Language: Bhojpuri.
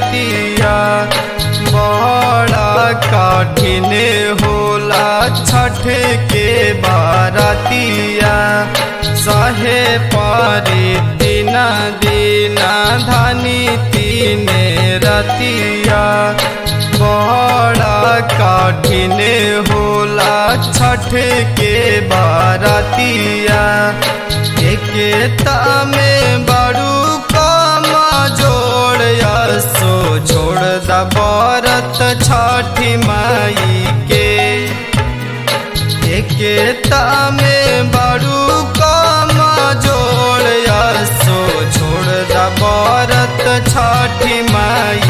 रतिया बड़ा कठिन होला छठ के बारतिया सहे पारे दिन दीना धनी तीन रतिया बड़ा कठिन होला छठ के बारतिया एकता में बड़ू कम जोड़ सो छोड़ द बरत छठी माई के एकता में बड़ू कम जोड़ सो छोड़ द बरत छठी माई